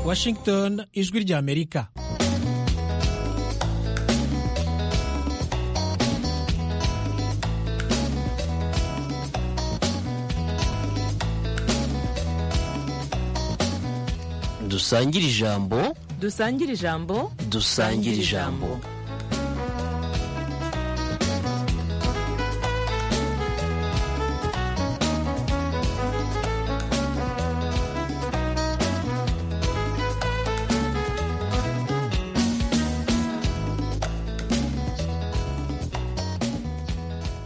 Washington ijwi ry'Amerika dusangire ijambo dusangire ijambo dusangire ijambo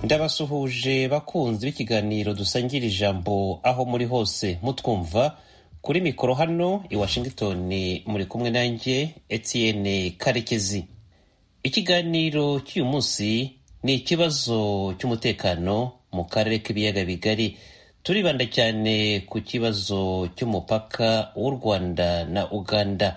ndabasuhuje bakunzi b'ikiganiro dusangira ijambo aho muri hose mutwumva kuri mikoro hano i washington muri kumwe nanjye etienne karekezi ikiganiro cy'uyu munsi ni ikibazo cy'umutekano mu karere k'ibiyaga bigari turibanda cyane ku kibazo cy'umupaka w'u rwanda na uganda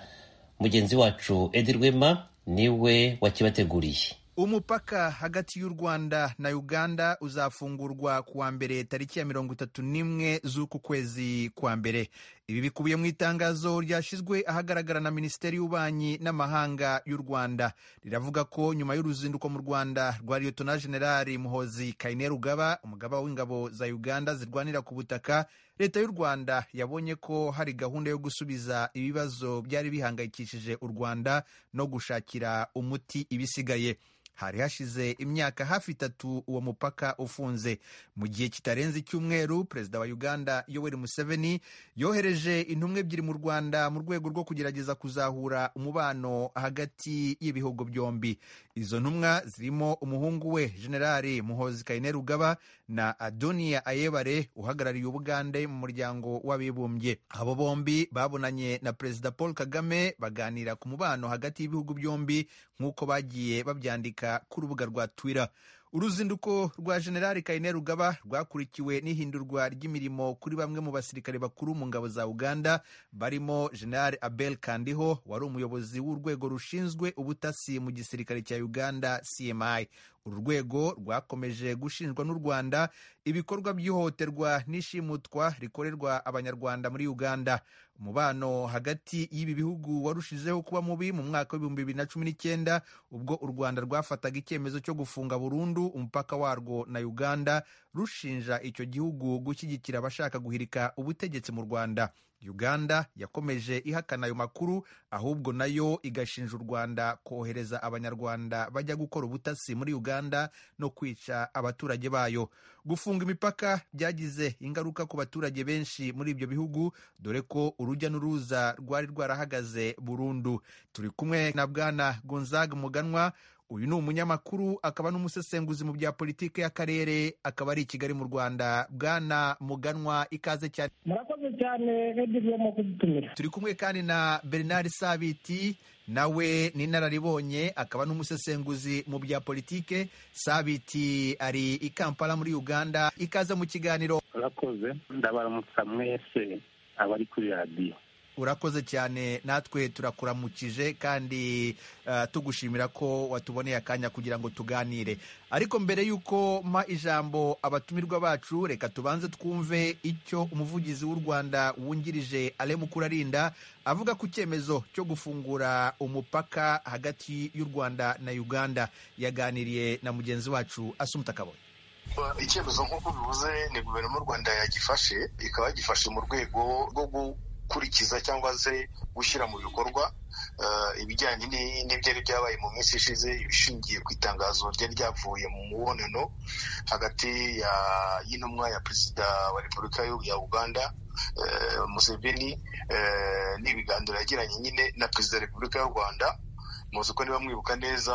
mugenzi wacu edi rwema niwe wakibateguriye umupaka hagati y'u rwanda na uganda uzafungurwa ku wa mbere tariki ya mirongo itatu n'imwe z'uku kwezi kwa mbere ibi bikubiye mu itangazo ryashyizwe ahagaragara na minisiteri y'ububanyi n'amahanga y'u rwanda riravuga ko nyuma y'uruzinduko mu rwanda rwa liyotona generali muhozi kayine rugaba umugaba w'ingabo za uganda zirwanira ku butaka leta y'u rwanda yabonye ko hari gahunda yo gusubiza ibibazo byari bihangayikishije u rwanda no gushakira umuti ibisigaye hari hashize imyaka hafi itatu uwo mupaka ufunze mu gihe kitarenze icyumweru perezida wa uganda yoweri museveni yohereje intumwa ebyiri mu rwanda mu rwego rwo kugerageza kuzahura umubano hagati y'ibihugu byombi izo ntumwa zirimo umuhungu we generali muhozi kayine rugaba na adoniya ayebare uhagarariye ubugande mu muryango w'abibumbye abo bombi babonanye na perezida paul kagame baganira ku mubano hagati y'ibihugu byombi nk'uko bagiye babyandika ku rubuga rwa twitter uruzinduko rwa generali kayine rugaba rwakurikiwe n'ihindurwa ry'imirimo kuri bamwe mu basirikare bakuru mu ngabo za uganda barimo generali abel kandiho wari umuyobozi w'urwego rushinzwe ubutasi mu gisirikare cya uganda cmi uru rwego rwakomeje gushinjwa n'u rwanda ibikorwa by'ihohoterwa n'ishimutwa rikorerwa abanyarwanda muri uganda umubano hagati y'ibi bihugu warushijeho kuba mubi mu mwaka w'ibihumbi bibiri na cumi n'icyenda ubwo u rwanda rwafataga icyemezo cyo gufunga burundu umupaka warwo na uganda rushinja icyo gihugu gushyigikira abashaka guhirika ubutegetsi mu rwanda uganda yakomeje ihakana ayo makuru ahubwo nayo igashinja u rwanda kohereza abanyarwanda bajya gukora ubutasi muri uganda no kwica abaturage bayo gufunga imipaka byagize ingaruka ku baturage benshi muri ibyo bihugu dore ko urujya n'uruza rwari rwarahagaze burundu turi kumwe na bwana gonzaga muganwa uyu ni umunyamakuru akaba n'umusesenguzi mu bya politiki y'akarere akaba ari i kigali mu rwanda bwana muganwa ikaze cyane murakoze cyane radiyo kudutumira turi kumwe kandi na bernard sabiti nawe ni inararibonye akaba n'umusesenguzi mu bya politiki sabiti ari i kampala muri uganda ikaze mu kiganiro murakoze ndabaramutsa mwese abari kuri radiyo urakoze cyane natwe turakuramukije kandi tugushimira ko watuboneye akanya kugira ngo tuganire ariko mbere y'uko mpa ijambo abatumirwa bacu reka tubanze twumve icyo umuvugizi w'u rwanda wungirije ale mukurarinda avuga ku cyemezo cyo gufungura umupaka hagati y'u rwanda na uganda yaganiriye na mugenzi wacu asumuta kaboye icyemezo nk'uko bivuze ni guverinoma y'u rwanda yagifashe ikaba yagifashe mu rwego rwo gukurikiza cyangwa se gushyira mu bikorwa ibijyanye n'ibyari byabaye mu minsi ishize ibishingiye ku itangazo ryari ryavuye mu mubonano hagati y'intumwa ya perezida wa repubulika ya uganda museveni n'ibiganiro yagiranye nyine na perezida wa repubulika y'u rwanda muzi ko niba mwibuka neza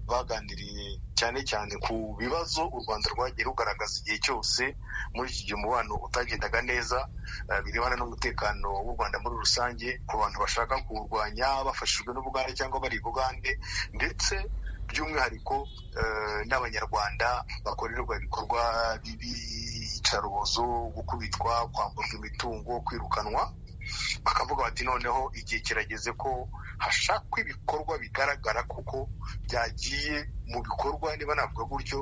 baganiriye cyane cyane ku bibazo u rwanda rwagiye rugaragaza igihe cyose muri iki gihe umubano utagendaga neza birebana n'umutekano w'u rwanda muri rusange ku bantu bashaka kuwurwanya bafashijwe n'ubugande cyangwa bari bugande ndetse by'umwihariko n'abanyarwanda bakorerwa ibikorwa by'iyicarubozo gukubitwa kwamburwa imitungo kwirukanwa bakavuga bati noneho igihe kirageze ko hashakwa ibikorwa bigaragara kuko byagiye mu bikorwa niba navuga gutyo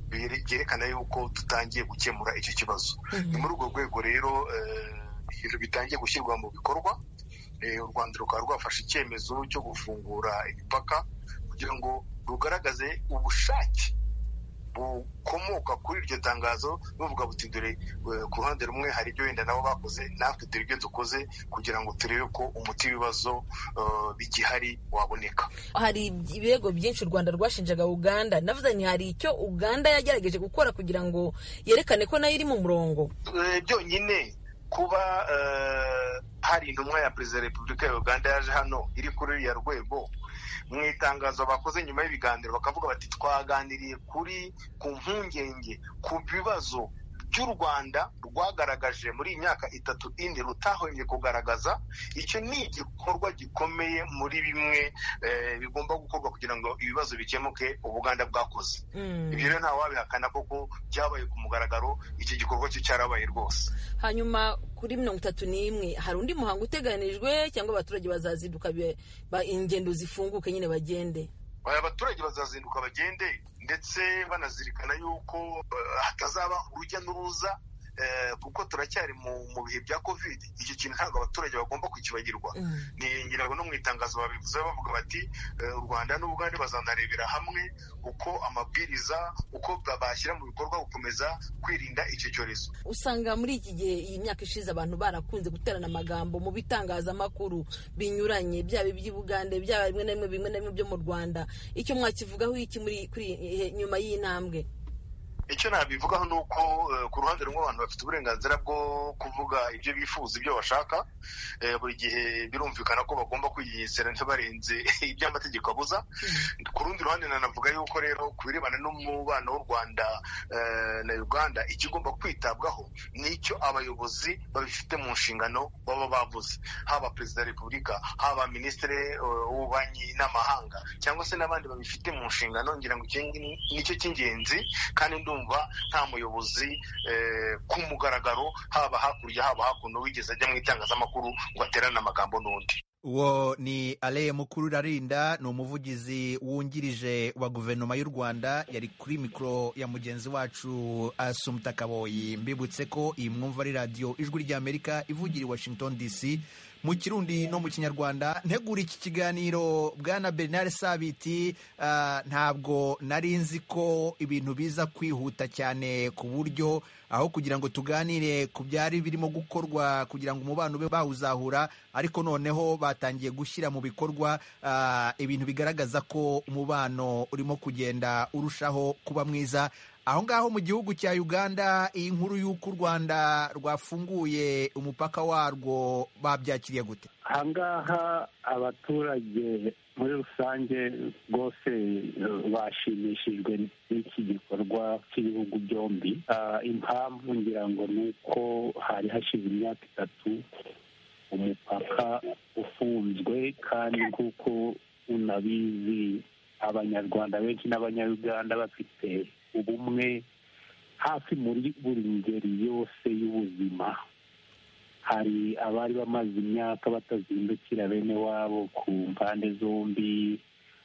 byerekana yuko dutangiye gukemura icyo kibazo ni muri urwo rwego rero ibintu bitangiye gushyirwa mu bikorwa eh, u rwanda rukaba rwafashe icyemezo cyo gufungura imipaka kugira ngo rugaragaze ubushake bukomoka kuri iryo tangazo buvuga buti dore eh, ku ruhande rumwe hari ibyo wenda nabo bakoze natwe dore ibyo dukoze kugira ngo turebe ko umuti w'ibibazo eh, bigihari waboneka hari ibirego byinshi u rwanda rwashinjaga uganda navuze nti hari icyo uganda yagerageje gukora kugira ngo yerekane ko nayo iri mu murongo Eh, byonyine kuba eh, hari intumwa ya perezida wa repubulika ya uganda yaje hano iri kuri ruriya rwego mu itangazo bakoze nyuma y'ibiganiro bakavuga bati twaganiriye kuri ku mpungenge ku bibazo by'u rwanda rwagaragaje muri iyi myaka itatu ine rutahwemye kugaragaza icyo ni igikorwa gikomeye muri bimwe eh, bigomba gukorwa kugira ngo ibibazo bikemuke ubuganda bwakoze Mm. ibyo rero ntawabihakana koko byabaye ku mugaragaro iki gikorwa cyo cyarabaye rwose hanyuma kuri mirongo itatu n'imwe hari undi muhango uteganijwe cyangwa abaturage bazazinduka be- ba- ingendo zifunguke nyine bagende aya baturage bazazinduka bagende ndetse banazirikana yuko eh, hatazaba urujya n'uruza eh, kuko turacyari mu mu bihe bya kovide icyo kintu ntabwo abaturage bagomba kukibagirwa Mm. ngira no mu itangazo babivuze bavuga bati eh, u rwanda n'ubugande bazanarebera hamwe uko amabwiriza uko bashyira mu bikorwa gukomeza kwirinda icyo cyorezo usanga muri iki gihe iyi myaka ishize abantu barakunze guterana amagambo mu bitangazamakuru binyuranye byaba iby'ubugande byaba bimwe na bimwe bimwe na bimwe byo mu rwanda icyo mwakivugaho iki muri kuri eh, nyuma y'intambwe icyo nabivugaho ni uko eh, ku ruhande rumwe abantu bafite uburenganzira bwo kuvuga ibyo bifuza ibyo bashaka Eh, buri gihe birumvikana ko bagomba kwigengesera ntibarenze ibyo amategeko abuza ku rundi ruhande nanavuga yuko rero ku birebana n'umubano w'u rwanda eh, na uganda ikigomba kwitabwaho ni icyo abayobozi babifite mu nshingano baba bavuze haba perezida wa repubulika haba minisitiri eh, w'ububanyi n'amahanga cyangwa se n'abandi babifite mu nshingano ngira ngo icyo ni- nicyo cy'ingenzi kandi ndumva nta muyobozi eh, ku mugaragaro haba hakurya haba hakuno wigeze ajya mu itangazamakuru ngo aterane amagambo n'undi uwo ni ale mukuru rarinda ni umuvugizi wungirije wa guverinoma y'u rwanda yari kuri mikoro ya mugenzi wacu asumuta kaboyi mbibutse ko iyi mwumva ari radiyo ijwi ry'amerika ivugira i washington dc mu kirundi no mu kinyarwanda ntegura iki kiganiro bwana bernard sabiti ah, ntabwo nari nzi ko ibintu biza kwihuta cyane ku buryo aho kugira ngo tuganire ku byari birimo gukorwa kugira ngo umubano ube bawuzahura ariko noneho batangiye gushyira mu bikorwa ah, ibintu bigaragaza ko umubano urimo kugenda urushaho kuba mwiza aho ngaho mu gihugu cya uganda iyi nkuru y'uko u rwanda rwafunguye umupaka warwo babyakiriye gute aha ngaha abaturage muri rusange rwose eh, bashimishijwe n'iki gikorwa cy'ibihugu byombi Ah, impamvu ngira ngo ni uko hari hashize imyaka itatu umupaka ufunzwe kandi nk'uko unabizi abanyarwanda benshi n'abanyayuganda bafite ubumwe hafi muri buri ngeri yose y'ubuzima hari abari bamaze imyaka batazindukira bene wabo ku mpande zombi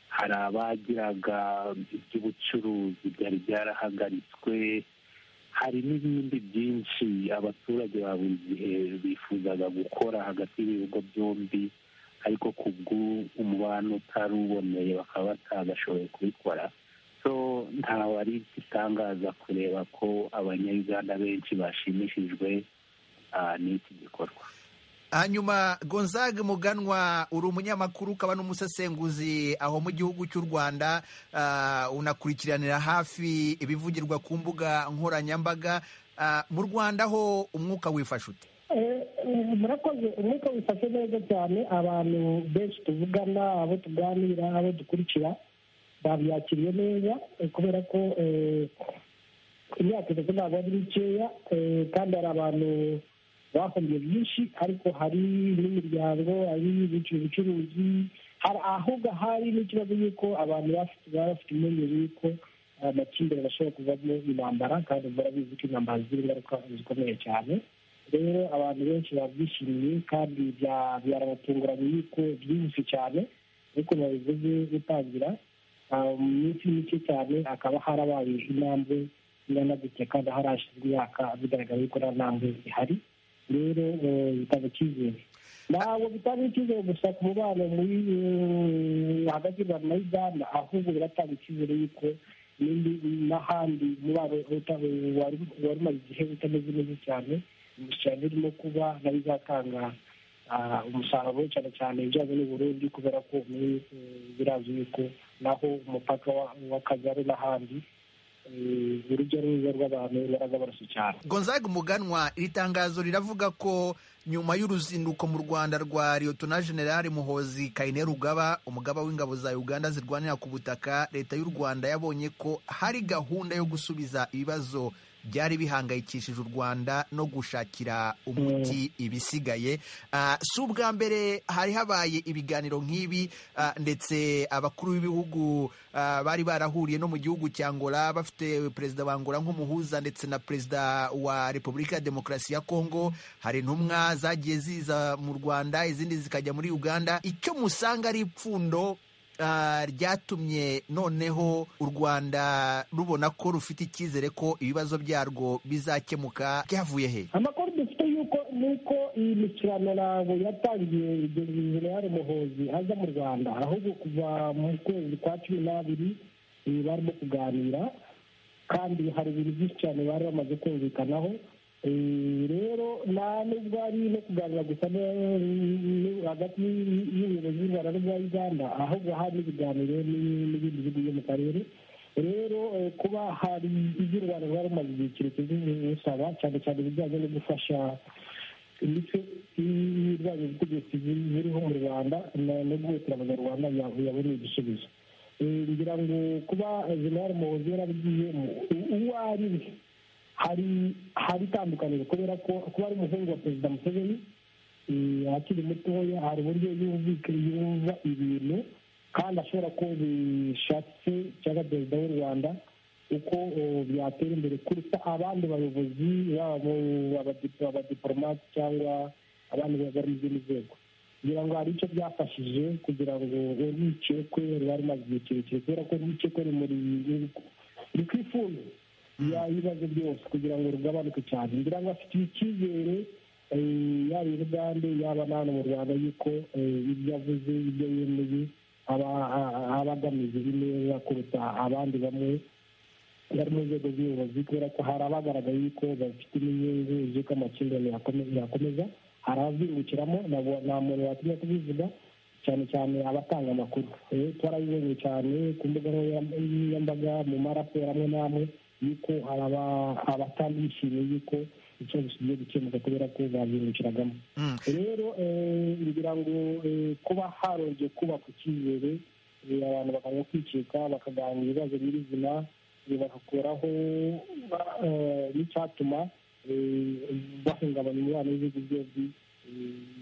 hari abagiraga iby'ubucuruzi byari byarahagaritswe hari n'ibindi byinshi abaturage ba buri gihe bifuzaga gukora hagati y'ibihugu byombi ariko ku bw'umubano utari uboneye bakaba batagashoboye kubikora so ntawe ari igitangaza kureba ko abanyayuganda benshi bashimishijwe ah, n'iki gikorwa hanyuma gonzaga muganwa uri umunyamakuru ukaba n'umusesenguzi aho mu gihugu cy'u rwanda ah, unakurikiranira hafi ibivugirwa ku mbuga nkoranyambaga Ah, mu rwanda ho umwuka wifashe ute Eh, eh, murakoze umwuka wifashe neza cyane abantu benshi tuvugana abo tuganira abo dukurikira babyakiriye neza eh, kubera ko eh, imyaka itatu ntabwo ari mikeya eh, kandi hari abantu bahombiye byinshi ariko hari n'imiryango hari ibiciro ubucuruzi hari ahubwo hari n'ikibazo y'uko abantu bafite baba bafite impungenge y'uko amakimbirane ashobora kuvamo intambara kandi murabizi ko intambara zigira ingaruka zikomeye cyane rero abantu benshi babyishimiye kandi bya- byarabatunguranye yuko byihuse cyane ariko babivuze gutangira ah, mu minsi mike cyane hakaba harabaye intambwe iranadutse kandi harashyizwe imyaka bigaragara yuko nta ntambwe ihari rero eh, bitanga icyizere ntabwo bitanga icyizere gusa ku mubano muri eh, hagati y'u rwanda na uganda ahubwo biratanga icyizere yuko n'indi- n'ahandi umubano uta- wari wari umaze igihe utameze neza cyane imishyirano irimo kuba nayo izatanga ah, umusaruro cyane cyane ibijyanye n'uburundi kubera ko muri eh, birazwi yuko naho umupaka wa- w'akagari n'ahandi eh, urujya n'uruza rw'abantu baraza barasa cyane gonzaga umuganwa iri tangazo riravuga ko nyuma y'uruzinduko mu rwanda rwa liyotona generale muhozi kayine rugaba umugaba w'ingabo za uganda zirwanira ku butaka leta y'u rwanda yabonye ko hari gahunda yo gusubiza ibibazo byari bihangayikishije u rwanda no gushakira umuti ibisigaye Ah, si ubwa mbere hari habaye ibiganiro nk'ibi ah, ndetse abakuru b'ibihugu ah, bari barahuriye no mu gihugu cya angola bafite perezida wa angola nk'umuhuza ndetse na perezida wa repubulika ya demokarasi ya kongo hari intumwa zagiye ziza mu rwanda izindi zikajya muri uganda icyo musanga ari ipfundo ah, ryatumye noneho u rwanda rubona ko rufite icyizere ko ibibazo byarwo bizakemuka byavuye he amakuru dufite yuko nuko iyi mikirano ntabwo yatangiye generale muhozi aza mu rwanda ahubwo kuva mu kwezi kwa cumi n'abiri eh, barimo kuganira kandi hari ibintu byinshi cyane bari bamaze kumvikanaho Eh, rero nta nubwo ari no kuganira gusa ne- ne- hagati y'u- y'ubuyobozi bw'u rwanda n'ubwa uganda ahubwo hari n'ibiganiro ni- n'ibindi bihugu byo mu karere rero eh, kuba hari ibyo u rwanda rwari rumaze igihe kirekire bisaba cyane cyane ibijyanye no gufasha imico y'ibijyanye n'ubutegetsi buri- buriho mu rwanda na- no guhutira abanyarwanda ya- yabonye igisubizo Eh, ngira ngo kuba jenerali muhozi yarabigiye uwo ari we hari hari itandukaniro kubera ko kuba ari umuhungu wa perezida museveni eh, akiri mutoya hari uburyo yumvika yumva ibintu kandi ashobora ko bishatse cyangwa perezida w'u rwanda uko eh, byatera imbere kurusha abandi bayobozi yaba mu- abadipo- abadiporomate cyangwa abandi bari mu zindi nzego kugira ngo hari icyo byafashije kugira ngo urwikekwe ruba rumaze igihe kirekire kubera ko urwikekwe rumuri ruri ku ifundo y'ibibazo byose kugira ngo rugabanuke cyane ngira ngo afite icyizere eh, yaba i bugande yaba na hano mu rwanda yuko eh, ibyo avuze ibyo yemeye aba a- aba agamije neza kuruta abandi bamwe bari mu nzego z'ubuyobozi kubera ko hari abagaragaye yuko bafite inyungu z'uko amakimbirane yakome- yakomeza hari abazungukiramo nabo- nta muntu watinya kubivuga cyane cyane abatanga amakuru Eh, twarabibonye cyane ku mbuga nkoranyambaga mu maraporo amwe n'amwe yuko hari aba- abatandishimiye yuko ikibazo kigiye gukemuka kubera ko bazungukiragamo Mm. rero eh, ngira ngo eh, kuba harongeye kubaka icyizere eh, abantu bakajya kwicika bakaganira ibibazo nyirizina eh, bagakuraho eh, n'icyatuma eh, bahungabanya umubano w'ibihugu byombi eh,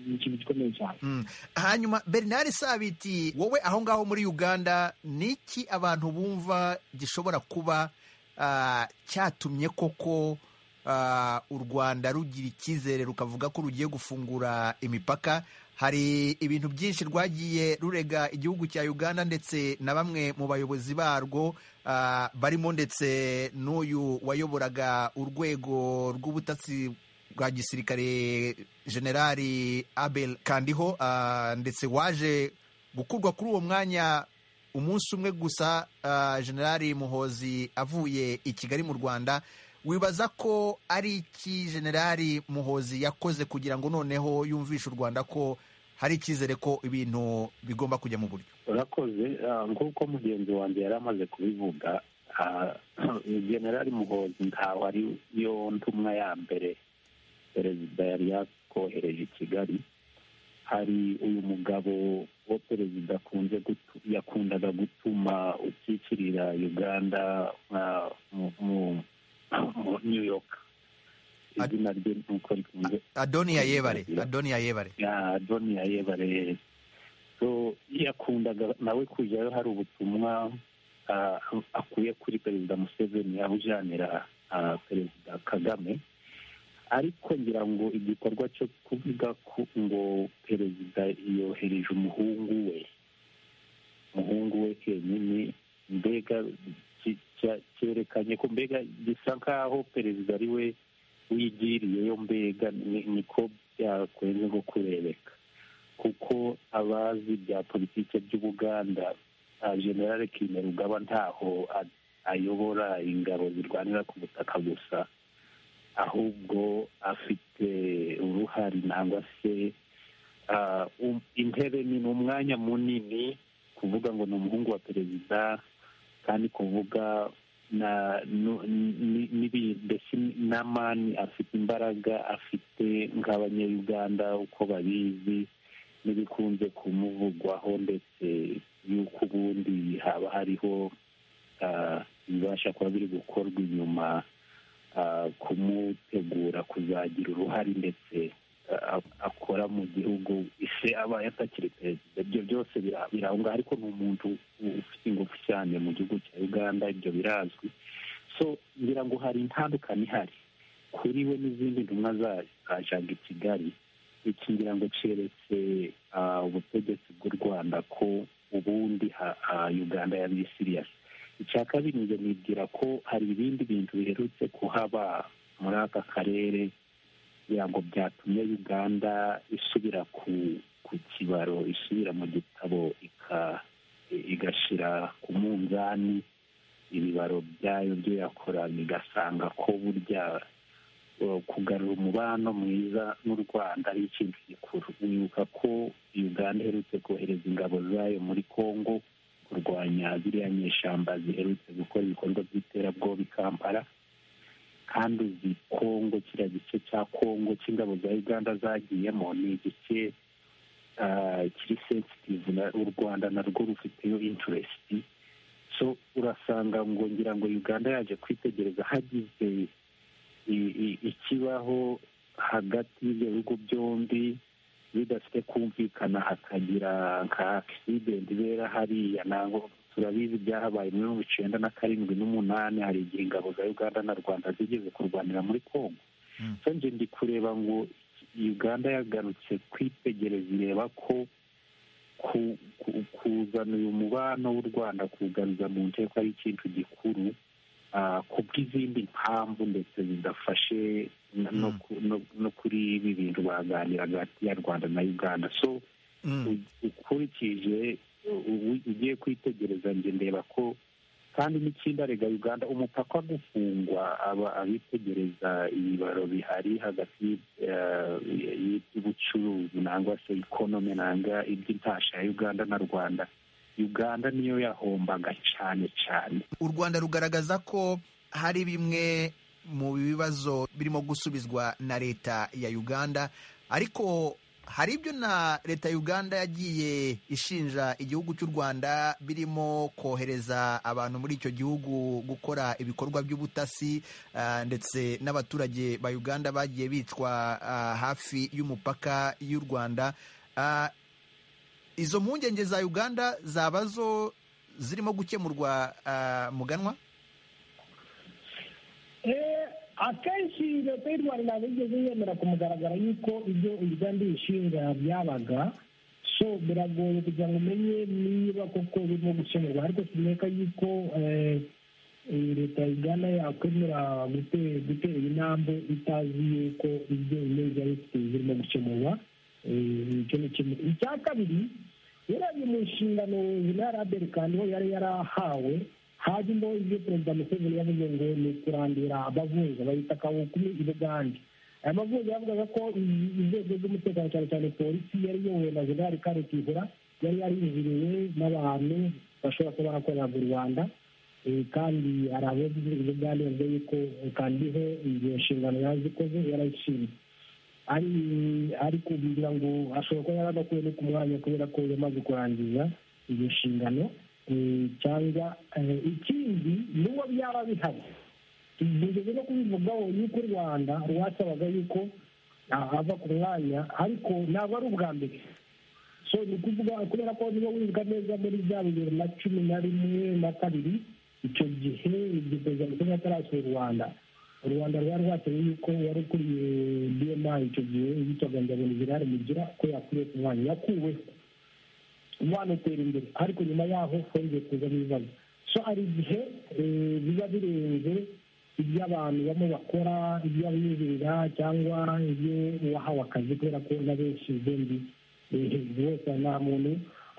ni ikintu gikomeye cyane Mm. hanyuma bernard sabiti wowe aho ngaho muri uganda ni iki abantu bumva gishobora kuba ah, cyatumye koko ah, u rwanda rugira icyizere rukavuga ko rugiye gufungura imipaka hari ibintu byinshi rwagiye rurega igihugu cya uganda ndetse na bamwe mu bayobozi barwo ah, barimo ndetse n'uyu wayoboraga urwego rw'ubutasi bwa gisirikare generali abel kandiho ah, ndetse waje gukurwa kuri uwo mwanya umunsi umwe gusa ah, generali muhozi avuye i kigali mu rwanda wibaza ko ari iki generali muhozi yakoze kugira ngo noneho yumvishe u rwanda ko hari icyizere ko ibintu bigomba kujya mu buryo urakoze ah, nk'uko mugenzi wanjye yari amaze kubivuga ah, generali muhozi ntawe ari yo ntumwa ya mbere perezida yari yakohereje i kigali hari uyu mugabo wo perezida akunze gutu- yakundaga gutuma ukikirira uganda ah, mu- mu- mu new york Ad- izina rye nuko rikunze adoniya yebare adoniya yebare ya doni ya yebare so yakundaga nawe kujyayo hari ubutumwa ah, akuye kuri perezida museveni abujanira ah, perezida kagame ariko ngira ngo igikorwa cyo kuvuga ku- ngo perezida yohereje umuhungu we umuhungu we kenyine mbega ki- cya- cyerekanye ko mbega gisa nk'aho perezida ari we wigiriyeyo mbega ni- niko byakwenze nko kurebeka abazi bya politiki by'ubuganda ah, generale kime rugaba ntaho a- ayobora ingabo zirwanira ku butaka gusa ahubwo afite uruhare nangwa se ah, um- intebe ni ni umwanya munini kuvuga ngo ni umuhungu wa perezida kandi kuvuga na nu- ni- nibi- mbese n'amani afite imbaraga afite nk'abanyayuganda uko babizi n'ibikunze kumuvugwaho ndetse y'uko ubundi haba hariho ah, ibibasha kuba biri gukorwa inyuma ah, kumutegura kuzagira uruhare ndetse ah, akora mu gihugu ise aba atakiri perezida ibyo byose bira- birahunga ariko ni umuntu ufite ingufu cyane mu gihugu cya uganda ibyo birazwi so ngira ngo hari intandukane ihari kuri we n'izindi ntumwa za- zajaga i kigali iki ngira ngo keretse ah, ubutegetsi bw'u rwanda ko ubundi ha- ah, uganda yabaye siriyasi icya kabiri njye nibwira ko hari ibindi bintu biherutse kuhaba muri aka karere kugira ngo byatumye uganda isubira ku ku kibaro isubira mu gitabo ika- igashyira ku munzani ibibaro byayo byo yakoraga igasanga ko burya uh, kugarura umubano mwiza n'u rwanda ari ikintu gikuru wibuka ko uganda iherutse kohereza ingabo zayo muri congo kurwanya ziriya nyeshyamba ziherutse gukora ibikorwa by'iterabwoba i kampala kandi uzi kongo kiriya gice cya kongo cy'ingabo za uganda zagiyemo ni igice ah, kiri sensitive na- u rwanda narwo rufiteyo interesiti so urasanga ngo ngira ngo uganda yaje kwitegereza hagize i- i- ikibaho hagati y'ibyo bihugu byombi bidafite kumvikana hakagira nka akisidenti ibera hariya ntabwo turabizi byahabaye muri mirongo icyenda na karindwi n'umunani hari igihe ingabo za uganda na rwanda zigeze kurwanira muri congo Mm. so nje ndi kureba ngo uganda yagarutse kwitegereza ireba ko ku- ku- kuzana uyu mubano w'u rwanda kuwugaruza mu nteko ari ikintu gikuru ah, ku bw'izindi mpamvu ndetse zidafashe no- no ku- no- no kuri ibi bintu baganiraga hagati ya rwanda na uganda so Mm. u- ukurikije u- u- ugiye kwitegereza njye ndeba ko kandi n'ikindi arega uganda umupaka gufungwa aba abitegereza ibibaro bihari hagati eh, y'iby'ubucuruzi nangwa se ikonomi nanga iby'intasha ya uganda na rwanda uganda niyo yahombaga cyane cyane u rwanda rugaragaza ko hari bimwe mu bibazo birimo gusubizwa na leta ya uganda ariko hari ibyo na leta ya uganda yagiye ishinja igihugu cy'u rwanda birimo kohereza abantu muri icyo gihugu gukora ibikorwa by'ubutasi ah, ndetse n'abaturage ba uganda bagiye bicwa ah, hafi y'umupaka y'u rwanda Ah, izo mpungenge za uganda zaba zo zirimo gukemurwa ah, muganwa Eh, akenshi leta y'u rwanda ntabwo yigeze yemera ku mugaragara y'uko ibyo uganda ibishinga byabaga so biragoye kugira ngo umenye niba koko birimo gukemurwa ariko kineka y'uko eh, eh, leta ya uganda yakwemera gute- gutera intambwe itazi y'uko ibyo ibibazo yari ifite birimo gukemurwa Eh, icyo ni kimwe icya kabiri yarebye mu nshingano jenerali albert kandwa yari yarahawe hajemo ibyo perezida museveni yavuze ngo ni kurandura abavunja bahita kawukumi i bugande aya mavunja yavugaga ko i- inzego z'umutekano cyane cyane polisi yari iyobowe na jenerali karekihura yari yariziriwe n'abantu bashobora kuba barakorera mu rwanda Eh, kandi hari abo i bugande bavuga yuko kandiho iyo nshingano yazikoze yarayishinze ari ari kugira ngo ashobora kuba yaragakuye no ku mwanya kubera ko yamaze kurangiza iyo nshingano eh, cyangwa eh, ikindi n'uwo byaba bihari tugeze no kubivugaho y'uko u rwanda rwasabaga y'uko ava ku mwanya ariko ntabwo ari ubwa mbere so ni ukuvuga kubera ko niba wibuka neza muri bya bibiri na cumi na rimwe na kabiri icyo gihe igihe perezida museveni atarasura u rwanda u rwanda rwari rwatewe y'uko wari ukuriye bma icyo gihe yitwaga ngaboni gerari mugira ko yakuriye ku mwanya yakuweho wanatera imbere ariko nyuma yaho hongeye kuzamo ibibazo so hari igihe eh, biba birenze ibyo abantu bamwe bakora ibyo abiyubirira cyangwa ibyo uwahawe akazi kubera ko na benshi bombi hejuru yose nta muntu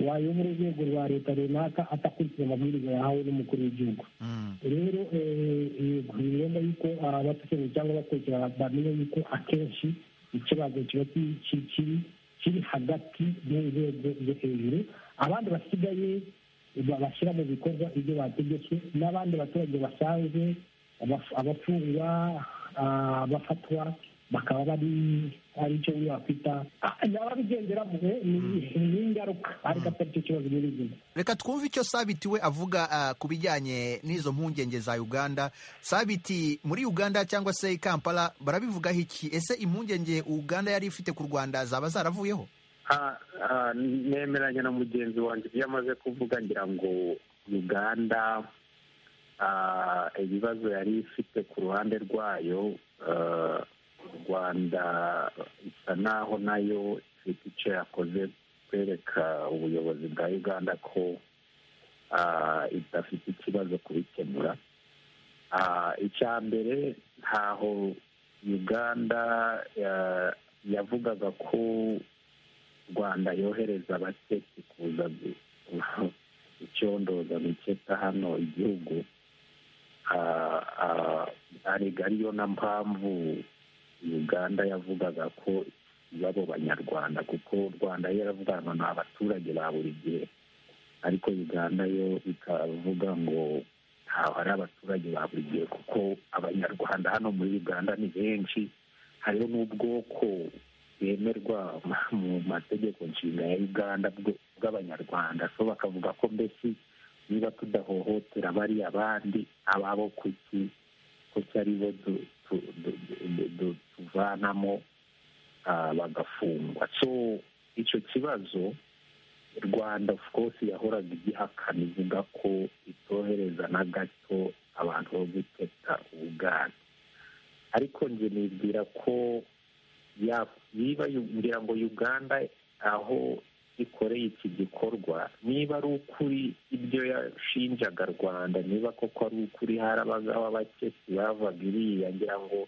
wayobora urwego rwa leta runaka atakurikiza amabwiriza yahawe n'umukuru w'igihugu rero ni ngombwa yuko abatekereza cyangwa abakurikirana bamenya yuko akenshi ikibazo kiba kiri kiri hagati y'inzego zo hejuru abandi basigaye bashyira mu bikorwa ibyo bategetswe n'abandi baturage basanzwe abafungwa abafatwa bakaba bari ari cyo wakwita ababigenderamo ni ingaruka ariko atari cyo kibazo muri izina reka twumve icyo sabiti we avuga ah, ku bijyanye n'izo mpungenge za uganda sabiti muri uganda cyangwa se i kampala barabivugaho iki ese impungenge uganda yari ifite ku rwanda zaba zaravuyeho Ah, ah, nemeranya na mugenzi wanjye ibyo amaze kuvuga ngira ngo uganda ah, ibibazo yari ifite ku ruhande rwayo ah, u rwanda isa naho nayo ifite icyo yakoze kwereka ubuyobozi bwa uganda ko ah, idafite ikibazo kubikemura Ah, icya mbere ntaho uganda ah, yavugaga ko rwanda yohereza abatetsi kuza gu- icyondoza guketa hano igihugu Ah, ah, arega ariyo na mpamvu uganda yavugaga ko babo banyarwanda kuko rwanda yo yaravugaga ngo ni abaturage ba buri gihe ariko uganda yo ikavuga ngo ntaho ari abaturage ba buri gihe kuko abanyarwanda hano muri uganda ni benshi hariho n'ubwoko bwemerwa mu mategeko nshinga ya uganda bw- bw'abanyarwanda so bakavuga ko mbese niba tudahohotera bari abandi ababo kuki kuki ari bo du- tu- du- du- du- tuvanamo ah, bagafungwa so icyo kibazo rwanda of course yahoraga igihakana ivuga ko itohereza na gato abantu bo guteta ubuganda ariko nge nibwira ko ya- niba yu- ngira ngo uganda aho ikoreye iki gikorwa niba ari ukuri ibyo yashinjaga rwanda niba koko ari ukuri harabagaho abakesi bavaga iriya ngira ngo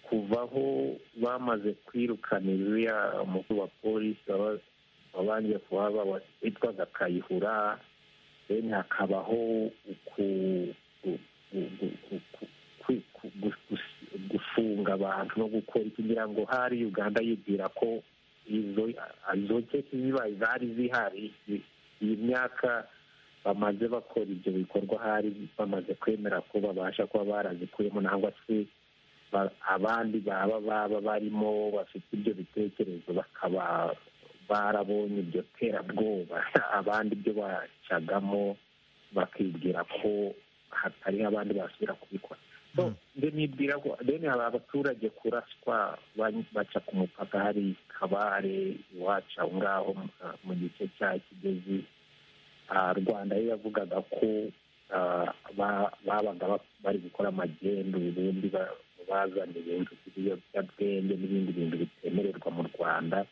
kuva aho bamaze kwirukana iriya umukuru wa polisi waba- wabanje kuba baba- witwaga kayihura then hakabaho uku gu- gu- gu- gu- gu- kwi- ku- gu- gus- gufunga abantu no gukora iki ngira ngo hari uganda yibwira ko izo izo kesi zibaye zari zihari i- iyi myaka bamaze bakora ibyo bikorwa hari bamaze kwemera ko babasha kuba barazikuyemo nangwa se ba- abandi baba baba barimo bafite ibyo bitekerezo bakaba barabonye iryo terabwoba abandi ibyo bacagamo bakibwira ko hatari abandi basubira kubikora so nge nibwira ko deni hari abaturage kuraswa ba- baca ku mupaka hari kabare iwacu aho ngaho mu- mu gice cya kigezi Ah, rwanda yo yavugaga ko ah, ba- babaga ba- bari gukora amagendu ubundi ba- bazana ibintu by'ibiyobyabwenge n'ibindi bintu bitemererwa mu rwanda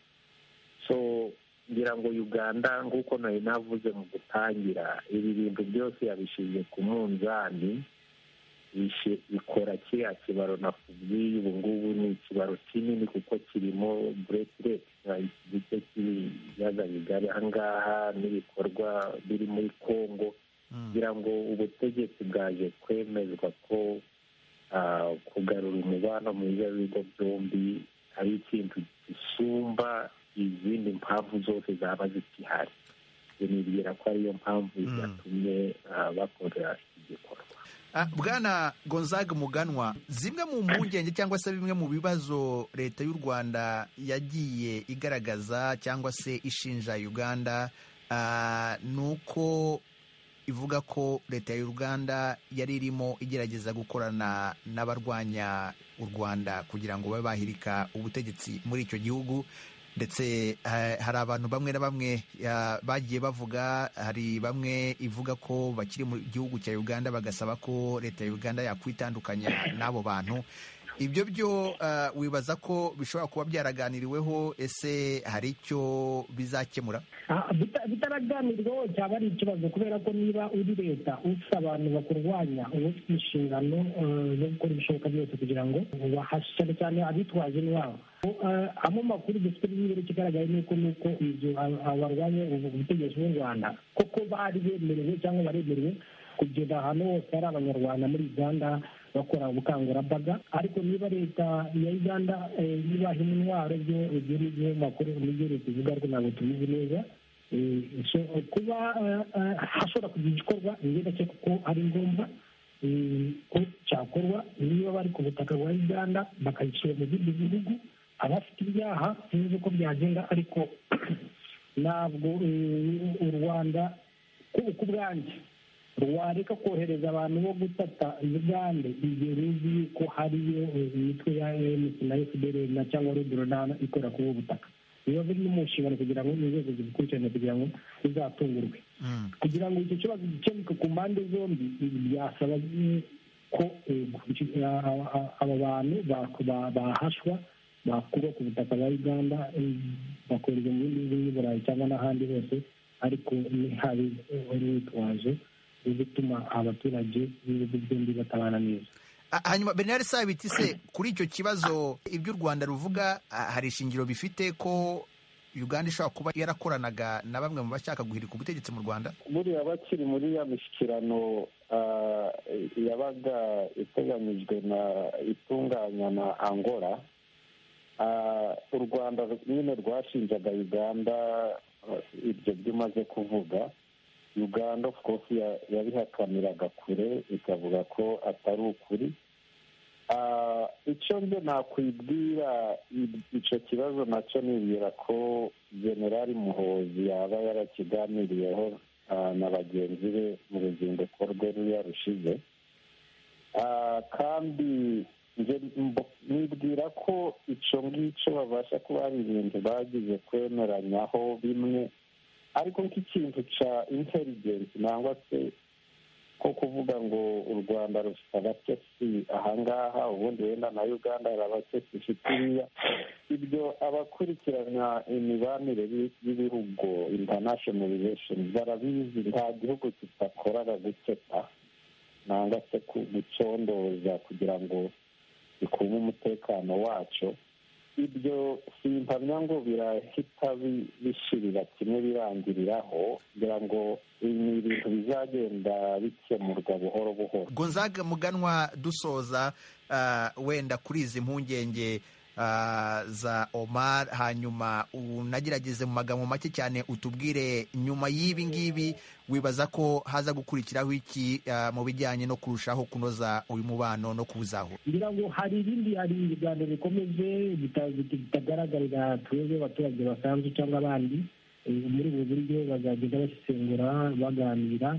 so ngira ngo uganda nk'uko nari navuze mu gutangira ibi bintu byose yabishyize ku munzani bishe- bikora kiriya kibaro nakubwiye ubu ngubu ni ikibaro kinini kuko kirimo buretireti igice cy'ibiyaga bigari aha ngaha n'ibikorwa biri muri kongo kugira ngo ubutegetsi bwaje kwemezwa ko ah, kugarura umubano mwiza w'ibigo byombi ari ikintu gisumba izindi mpamvu zose zaba zikihari nibwira ko ariyo mpamvu yatumye ah, bakora iki gikorwa Ah, bwana gonzaga muganwa zimwe mu mpungenge cyangwa se bimwe mu bibazo leta y'u rwanda yagiye igaragaza cyangwa se ishinja uganda ah, ni uko ivuga ko leta y'u rwanda yari irimo igerageza gukorana n'abarwanya u rwanda kugira ngo babe bahirika ubutegetsi muri icyo gihugu ndetse eh, hari abantu bamwe na bamwe ya, bagiye bavuga hari bamwe ivuga ko bakiri mu gihugu cya uganda bagasaba ko leta ya uganda yakwitandukanya n'abo bantu ibyo byo ah, wibaza ko bishobora kuba byaraganiriweho ese hari icyo bizakemura Ah, bita- bitaraganirwaho cyaba ari ikibazo kubera ko niba uri leta ufite abantu bakurwanya uba ufite inshingano eh, zo gukora ibishoboka byose kugira ngo ubahashe cyane cyane abitwaje intwaro Eh, amwe mu makuru dufite n'imibare ikigaragaye ni uko ni uko ibyo aba- aba barwanya ubu- ubutegetsi bw'u rwanda koko bari bemerewe cyangwa baremerewe kugeza ahantu hose hari abanyarwanda muri uganda bakora ubukangurambaga ariko niba leta ya uganda eh, yubaha intwaro byo ibyo ni byo makuru nibyo leta ivuga ariko ntabwo tubizi neza Eh, so, kuba eh, eh, hashobora kugira igikorwa njye ndakeka kuko ari ngombwa eh, ko cyakorwa niba bari ku butaka bwa uganda bakayishyira mu bindi bihugu abafite ibyaha sinzi uko byagenda ariko ntabwo eh, u rwanda ku ku bwanjye rwareka kohereza abantu bo gutata ugande igihe ruzi yuko hariyo eh, imitwe ya emu na efuperi na cyangwa rudorana ikorera kuri ubu butaka biba biri no mu nshingano kugira ngo inzego zibikurikirane kugira ngo bizatungurwe kugira ngo icyo kibazo gikemuke ku mpande zombi ibi byasaba ko eh, gu- a- a- a- aba bantu ba- ba- bahashwa bakurwa ku butaka bwa uganda eh, bakoherezwa mu bindi bihugu by'i burayi cyangwa n'ahandi hose ariko ntihabe urwitwazo rwo gutuma abaturage b'ibihugu byombi batabana neza Ah, hanyuma bernard sabiti se kuri icyo kibazo ibyo u rwanda ruvuga ah, hari ishingiro bifite ko uganda ishobora kuba yarakoranaga na bamwe mu bashaka guhirika ubutegetsi mu rwanda buriya bakiri muri ya mishyikirano ah, yabaga iteganyijwe na itunganya na angola ah, u rwanda nyine rwashinjaga uganda ah, ibyo byo umaze kuvuga uganda of course ya- yabihakaniraga kure ikavuga ko atari ukuri Ah, icyo nze nakwibwira i- icyo kibazo nacyo nibwira ko generali muhozi yaba yarakiganiriyeho ah, na bagenzi be mu ruzinduko rwe ruriya rushize Ah, kandi nge mbo- nibwira ko icyo ngicyo babasha kuba hari ibintu bagize kwemeranyaho bimwe ariko nk'ikintu cya intelligence nangwa se ko kuvuga ngo u rwanda rufite abatesi ahangaha ubundi wenda na uganda hari abatesi ifite iriya ibyo abakurikirana imibanire y'i- y'ibihugu international relations barabizi nta gihugu kidakorara guketa nanga se ku- gucondoza kugira ngo bikume umutekano wacyo ibyo simpamya ngo birahita bi- bishirira kimwe birangiriraho kugira ngo ibi ni ibintu bizagenda bikemurwa buhoro buhoro gonzaga muganwa dusoza ah, wenda kuri izi mpungenge ah, za omar hanyuma unagerageze mu magambo make cyane utubwire nyuma y'ibi ngibi wibaza ko haza gukurikiraho iki ah, mu bijyanye no kurushaho kunoza uyu mubano no kuwuzahura ngira ngo hari ibindi hari ibiganiro bikomeje bita- bita- bitagaragarira twebwe abaturage basanzwe cyangwa abandi Eh, muri ubu buryo bazagenda basesengura baganira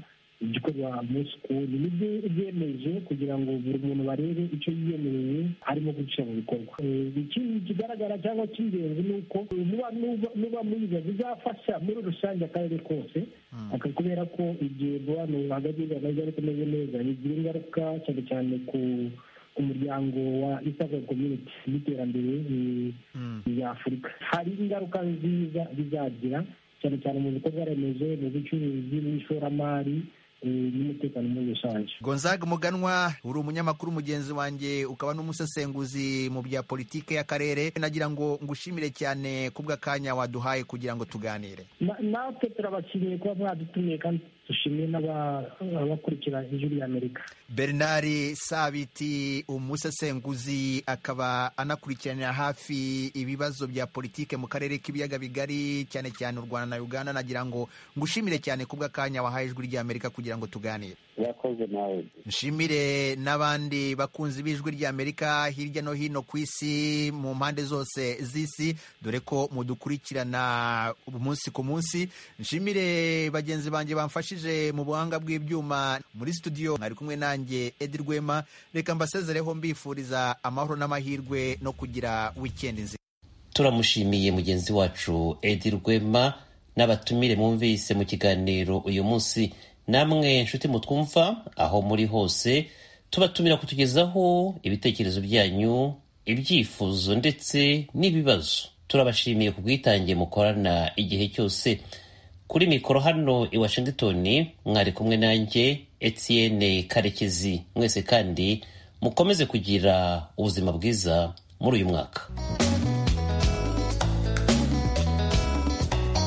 igikorwa munsi ku wundi nibyo byemeje kugira ngo buri muntu barebe icyo yiyemereye arimo guca mu bikorwa Eh, ikindi kigaragara cyangwa cy'ingenzi ni uko muba muba mwiza bizafasha muri rusange akarere kose Aka- kubera ko igihe umubano hagati y'u Rwanda n'Uganda ukomeze neza bigira ingaruka cyane cyane ku ku muryango wa Eastern Community n'iterambere eh, rya Afurika hari ingaruka nziza bizagira cyane cyane mu bikorwa remezo mu bucuruzi n'ishoramari eh, n'umutekano muri rusange gonzaga muganwa uri umunyamakuru mugenzi wanjye ukaba n'umusesenguzi mu bya politike y'akarere nagira ngo ngushimire cyane kubw'akanya waduhaye kugira ngo tuganire Na- natwe turabashimiye kuba mwadutumiye kandi dushimiye n'aba- abakurikira ijwi ry'amerika Bernard Sabiti umusesenguzi akaba anakurikiranira hafi ibibazo bya politike mu karere k'ibiyaga bigari cyane cyane u Rwanda na Uganda nagira ngo ngushimire cyane kubw'akanya wahaye ijwi ry'Amerika kugira ngo tuganire yakoze nawe nshimire n'abandi bakunzi b'ijwi ry'amerika hirya no hino ku isi mu mpande zose z'isi dore ko mudukurikirana umunsi ku munsi nshimire bagenzi banjye bamfashije mu buhanga bw'ibyuma muri studio mwari kumwe nanjye edi rwema reka mbasezereho mbifuriza amahoro n'amahirwe no kugira wikendi nziza turamushimiye mugenzi wacu edi rwema n'abatumire mwumvise mu kiganiro uyu munsi namwe nshuti mutwumva aho muri hose tubatumira kutugezaho ibitekerezo byanyu ibyifuzo ndetse n'ibibazo turabashimiye ku bwitange mukorana igihe cyose kuri mikoro hano i washington mwari kumwe nanjye etienne karekezi mwese kandi mukomeze kugira ubuzima bwiza muri uyu mwaka